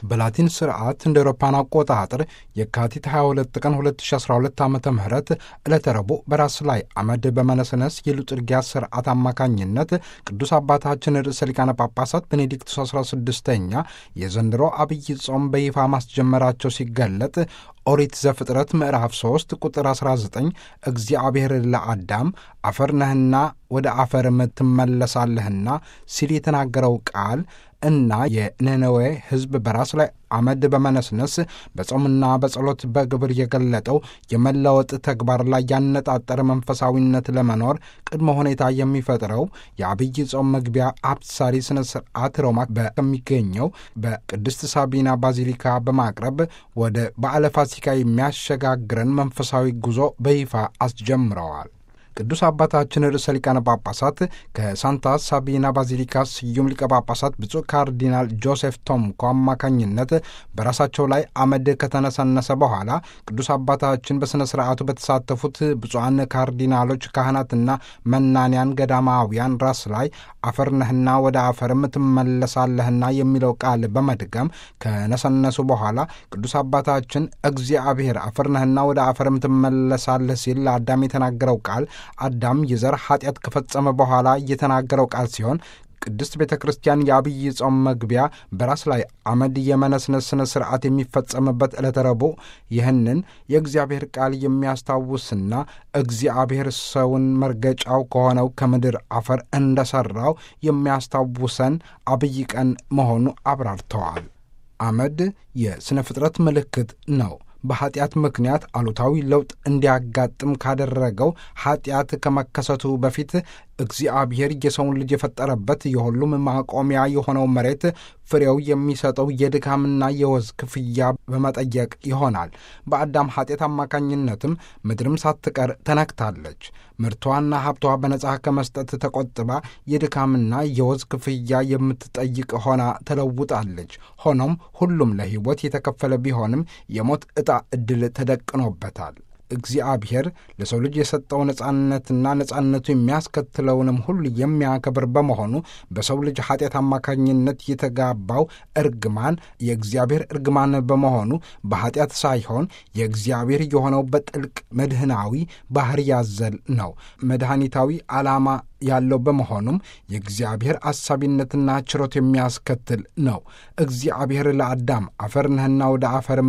በላቲን ስርዓት እንደ አውሮፓን አቆጣጠር የካቲት 22 ቀን 2012 ዓ ም ዕለተ ረቡዕ በራስ ላይ አመድ በመነስነስ የሉጥርጊያ ስርዓት አማካኝነት ቅዱስ አባታችን ርዕሰ ሊቃነ ጳጳሳት ቤኔዲክቱስ 16ኛ የዘንድሮ አብይ ጾም በይፋ ማስጀመራቸው ሲገለጥ ኦሪት ዘፍጥረት ምዕራፍ 3 ቁጥር 19 እግዚአብሔር ለአዳም አፈር ነህና ወደ አፈርም ትመለሳለህና ሲል የተናገረው ቃል እና የነነዌ ሕዝብ በራስ ላይ አመድ በመነስነስ በጾምና በጸሎት በግብር የገለጠው የመለወጥ ተግባር ላይ ያነጣጠረ መንፈሳዊነት ለመኖር ቅድመ ሁኔታ የሚፈጥረው የአብይ ጾም መግቢያ አብሳሪ ስነ ስርዓት ሮማ በሚገኘው በቅድስት ሳቢና ባዚሊካ በማቅረብ ወደ በዓለ ፋሲካ የሚያሸጋግረን መንፈሳዊ ጉዞ በይፋ አስጀምረዋል። ቅዱስ አባታችን ርዕሰ ሊቃነ ጳጳሳት ከሳንታ ሳቢና ባዚሊካ ስዩም ሊቀ ጳጳሳት ብፁዕ ካርዲናል ጆሴፍ ቶምኮ አማካኝነት በራሳቸው ላይ አመድ ከተነሰነሰ በኋላ ቅዱስ አባታችን በሥነ ሥርዓቱ በተሳተፉት ብፁዓን ካርዲናሎች፣ ካህናትና መናንያን ገዳማውያን ራስ ላይ አፈር ነህና ወደ አፈርም ትመለሳለህና የሚለው ቃል በመድገም ከነሰነሱ በኋላ ቅዱስ አባታችን እግዚአብሔር አፈር ነህና ወደ አፈርም ትመለሳለህ ሲል ለአዳም የተናገረው ቃል አዳም የዘር ኃጢአት ከፈጸመ በኋላ የተናገረው ቃል ሲሆን ቅድስት ቤተ ክርስቲያን የአብይ ጾም መግቢያ በራስ ላይ አመድ የመነስነስ ስነ ስርዓት የሚፈጸምበት ዕለተ ረቡዕ ይህንን የእግዚአብሔር ቃል የሚያስታውስና እግዚአብሔር ሰውን መርገጫው ከሆነው ከምድር አፈር እንደሠራው የሚያስታውሰን አብይ ቀን መሆኑ አብራርተዋል። አመድ የሥነ ፍጥረት ምልክት ነው። በኃጢአት ምክንያት አሉታዊ ለውጥ እንዲያጋጥም ካደረገው ኃጢአት ከመከሰቱ በፊት እግዚአብሔር የሰውን ልጅ የፈጠረበት የሁሉም ማቆሚያ የሆነው መሬት ፍሬው የሚሰጠው የድካምና የወዝ ክፍያ በመጠየቅ ይሆናል። በአዳም ኃጢአት አማካኝነትም ምድርም ሳትቀር ተነክታለች። ምርቷና ሀብቷ በነጻ ከመስጠት ተቆጥባ የድካምና የወዝ ክፍያ የምትጠይቅ ሆና ተለውጣለች። ሆኖም ሁሉም ለሕይወት የተከፈለ ቢሆንም የሞት ዕጣ ዕድል ተደቅኖበታል። እግዚአብሔር ለሰው ልጅ የሰጠው ነጻነትና ነጻነቱ የሚያስከትለውንም ሁሉ የሚያከብር በመሆኑ በሰው ልጅ ኃጢአት አማካኝነት የተጋባው እርግማን የእግዚአብሔር እርግማን በመሆኑ በኃጢአት ሳይሆን የእግዚአብሔር የሆነው በጥልቅ መድህናዊ ባህር ያዘል ነው። መድኃኒታዊ ዓላማ ያለው በመሆኑም የእግዚአብሔር አሳቢነትና ችሮት የሚያስከትል ነው። እግዚአብሔር ለአዳም አፈር ነህና ወደ አፈርም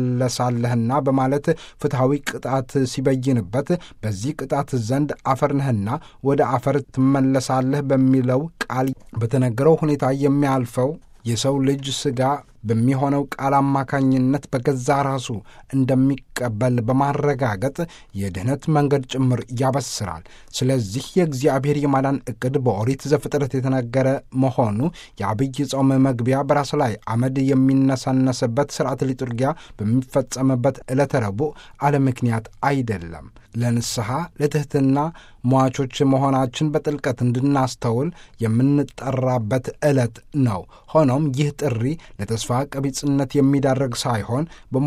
ትመለሳለህና በማለት ፍትሐዊ ቅጣት ሲበይንበት በዚህ ቅጣት ዘንድ አፈር ነህና ወደ አፈር ትመለሳለህ በሚለው ቃል በተነገረው ሁኔታ የሚያልፈው የሰው ልጅ ሥጋ በሚሆነው ቃል አማካኝነት በገዛ ራሱ እንደሚቀበል በማረጋገጥ የድኅነት መንገድ ጭምር ያበስራል። ስለዚህ የእግዚአብሔር የማዳን ዕቅድ በኦሪት ዘፍጥረት የተነገረ መሆኑ የአብይ ጾም መግቢያ በራስ ላይ አመድ የሚነሳነስበት ሥርዓት ሊጡርጊያ በሚፈጸምበት ዕለተ ረቡዕ አለ ምክንያት አይደለም። ለንስሐ ለትሕትና ሟቾች መሆናችን በጥልቀት እንድናስተውል የምንጠራበት ዕለት ነው። ሆኖም ይህ ጥሪ ለተስፋ ቀቢጽነት የሚዳረግ ሳይሆን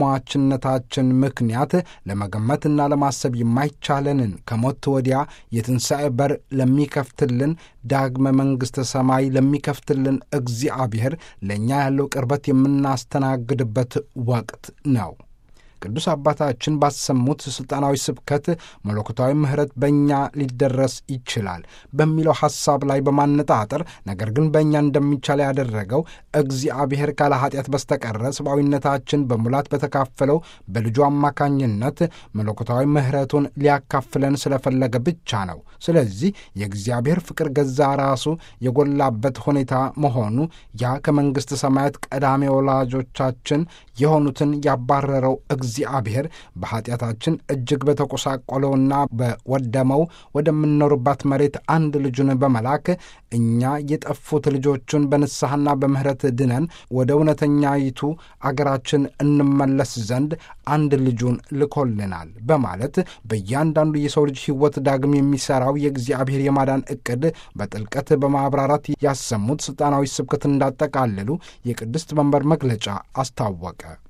በሟችነታችን ምክንያት ለመገመትና ለማሰብ የማይቻለንን ከሞት ወዲያ የትንሣኤ በር ለሚከፍትልን ዳግመ መንግሥተ ሰማይ ለሚከፍትልን እግዚአብሔር ለእኛ ያለው ቅርበት የምናስተናግድበት ወቅት ነው። ቅዱስ አባታችን ባሰሙት ሥልጣናዊ ስብከት መለኮታዊ ምሕረት በእኛ ሊደረስ ይችላል በሚለው ሐሳብ ላይ በማነጣጠር ነገር ግን በእኛ እንደሚቻል ያደረገው እግዚአብሔር ካለ ኃጢአት በስተቀረ ሰብአዊነታችን በሙላት በተካፈለው በልጁ አማካኝነት መለኮታዊ ምሕረቱን ሊያካፍለን ስለፈለገ ብቻ ነው። ስለዚህ የእግዚአብሔር ፍቅር ገዛ ራሱ የጎላበት ሁኔታ መሆኑ ያ ከመንግሥተ ሰማያት ቀዳሜ ወላጆቻችን የሆኑትን ያባረረው እግዚአብሔር በኀጢአታችን እጅግ በተቆሳቆለውና በወደመው ወደምንኖርባት መሬት አንድ ልጁን በመላክ እኛ የጠፉት ልጆቹን በንስሐና በምሕረት ድነን ወደ እውነተኛይቱ አገራችን እንመለስ ዘንድ አንድ ልጁን ልኮልናል በማለት በእያንዳንዱ የሰው ልጅ ሕይወት ዳግም የሚሠራው የእግዚአብሔር የማዳን ዕቅድ በጥልቀት በማብራራት ያሰሙት ሥልጣናዊ ስብከት እንዳጠቃልሉ የቅድስት መንበር መግለጫ አስታወቀ።